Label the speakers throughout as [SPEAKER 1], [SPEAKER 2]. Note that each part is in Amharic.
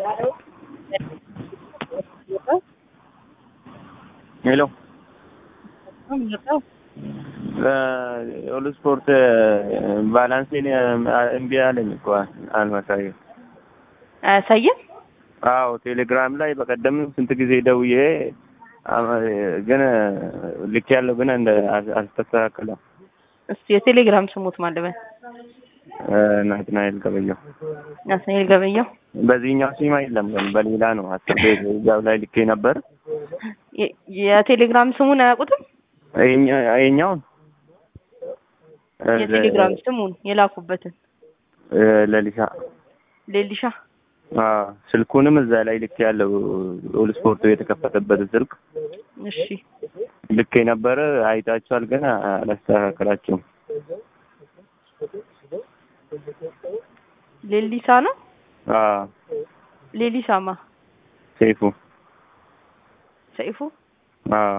[SPEAKER 1] ሄሎ ሁሉ ስፖርት ባላንሴን እምቢ አለኝ እኮ አልመሳየም።
[SPEAKER 2] አያሳይም።
[SPEAKER 1] አዎ ቴሌግራም ላይ በቀደም ስንት ጊዜ ደውዬ ግን ልክ ያለው ግን እንደ አልተስተካከለም።
[SPEAKER 2] እስቲ የቴሌግራም ስሙት ማለበን
[SPEAKER 1] ናትናኤል ገበየው
[SPEAKER 2] ናትናኤል ገበየው
[SPEAKER 1] በዚህኛው ሲማ የለም ግን በሌላ ነው። አስር ቤት እዛው ላይ ልኬ ነበር።
[SPEAKER 2] የ- የቴሌግራም ስሙን አያውቁትም?
[SPEAKER 1] ይሄኛውን
[SPEAKER 2] የቴሌግራም ስሙን የላኩበትን
[SPEAKER 1] ለሊሳ
[SPEAKER 2] ሌሊሻ
[SPEAKER 1] አዎ፣ ስልኩንም እዛ ላይ ልክ ያለው ሁሉ ስፖርቱ የተከፈተበት ስልክ
[SPEAKER 2] እሺ
[SPEAKER 1] ልክ የነበረ አይታችኋል፣ ግን አላስተካከላችሁም።
[SPEAKER 2] ሌሊሳ ነው
[SPEAKER 1] አዎ፣
[SPEAKER 2] ሌሊሳማ
[SPEAKER 1] ሴፉ
[SPEAKER 2] ሰይፉ
[SPEAKER 1] አዎ፣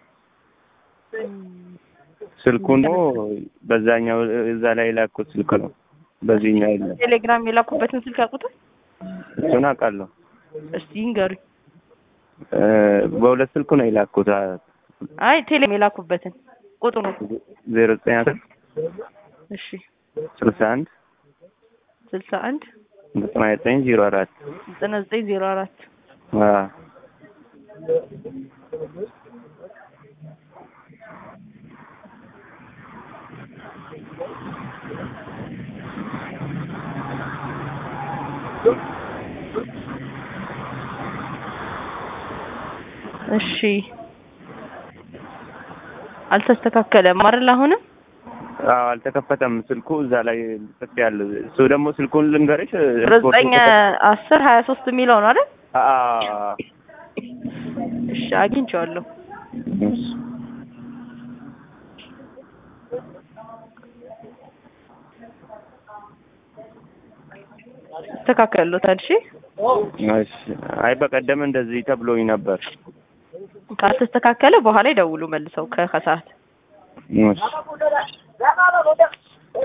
[SPEAKER 1] ስልኩ ነው በዛኛው እዛ ላይ የላኩት ስልክ ነው። በዚህኛው የለም።
[SPEAKER 2] ቴሌግራም የላኩበትን ስልክ ያውቁታል?
[SPEAKER 1] እሱን አውቃለሁ።
[SPEAKER 2] እስቲ ይንገሩኝ።
[SPEAKER 1] እ በሁለት ስልኩ ነው የላኩት።
[SPEAKER 2] አይ ቴሌ የላኩበትን ቁጥሩ
[SPEAKER 1] ዜሮ ዘጠኝ አስር
[SPEAKER 2] እሺ
[SPEAKER 1] ስልሳ አንድ
[SPEAKER 2] ስልሳ አንድ
[SPEAKER 1] ዘጠና ዘጠኝ ዜሮ አራት
[SPEAKER 2] ዘጠና ዘጠኝ ዜሮ አራት
[SPEAKER 1] አዎ
[SPEAKER 2] እሺ አልተስተካከለም አይደል? አሁንም
[SPEAKER 1] አዎ አልተከፈተም ስልኩ እዛ ላይ ጽፍ ያለው እሱ ደግሞ ስልኩን ልንገርሽ
[SPEAKER 2] ዘጠኝ አስር ሀያ ሶስት የሚለው ነው አይደል?
[SPEAKER 1] አዎ
[SPEAKER 2] እሺ አግኝቼዋለሁ። ተስተካከሎታል። እሺ
[SPEAKER 1] እሺ አይ በቀደም እንደዚህ ተብሎኝ ነበር
[SPEAKER 2] ካልተስተካከለ በኋላ ይደውሉ መልሰው ከከሰዓት
[SPEAKER 1] እሺ